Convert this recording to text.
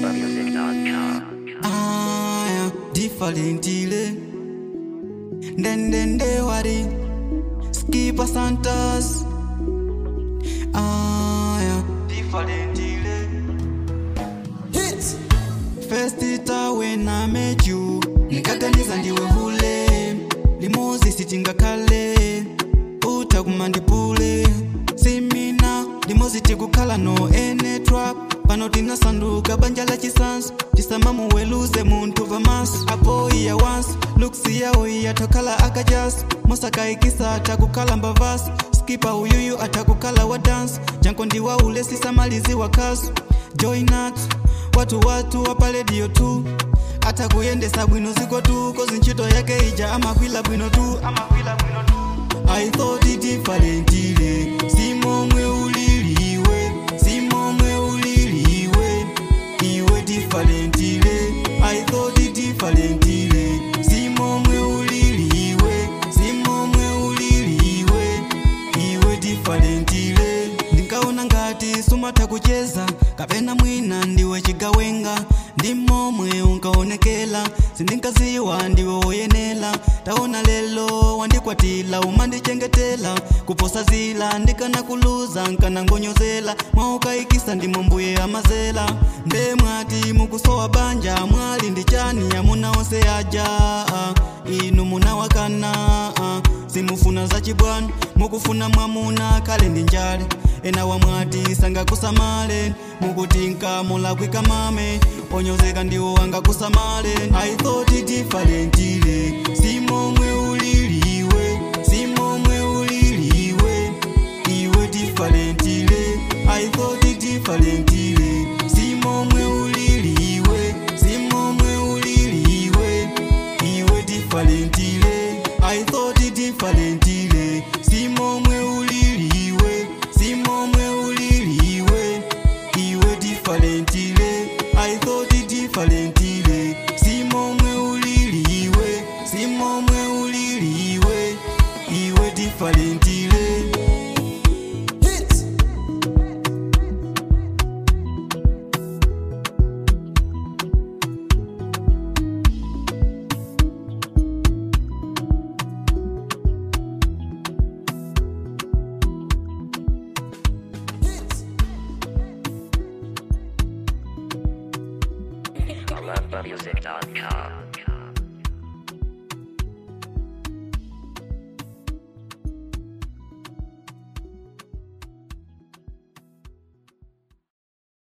AlphaMusic.com. aya differentile ndendende wari skipa santas aya differentile hit first time when i met you nikaganiza ndiwe hule limozi sitingakhale utakumandipule simina limozi tikukhala no ene trap pano tinasanduka banja la chisanso tisamamuweluze munthu vamaso apo iya once looks yawo iyatokhala akajas mosakaikisa atakukhala mbavaso skipa uyuyu atakukhala wa dance janko ndiwaule sisamalizi wakaso joinat watu watu wapaledio tu atakuyendesa bwino ziko tu kozi ntchito yake ija amakwila bwino tu amakwila bwino tu I thought it differentile simomwe uliliwe simomwe uliliwe iwe differentile I thought it differentile simomwe uliliwe simomwe uliliwe iwe differentile ndinkaona ngati sumatha kucheza kapena mwina ndiwe chigawenga ndi momwe unkaonekela sindinkaziwa ndiwe woyenela taona lelo wandikwatila umandichengetela kuposa zila ndikanakuluza nkanangonyozela mwaukayikisa ndimo mbuye amazela nde mwati mukusowa banja mwali ndi chani amuna onse aja ah, inu munawakana ah, simufuna zachibwana mukufuna mwamuna kale ndi njale ena wamwati sangakusamale mukuti nkamulakwika mame onyozeka ndiwo angakusamale i thought it differentile simomwe uliliwe simomwe uliliwe iwe differentile i thought it differentile simomwe uliliwe simomwe uliliwe iwe differentile i thought it differentile simomwe uliliwe simomwe uliliwe iwe differentile i thought it differentile simomwe uliliwe simomwe uliliwe iwe differentile Hit. AlphaMusic.com.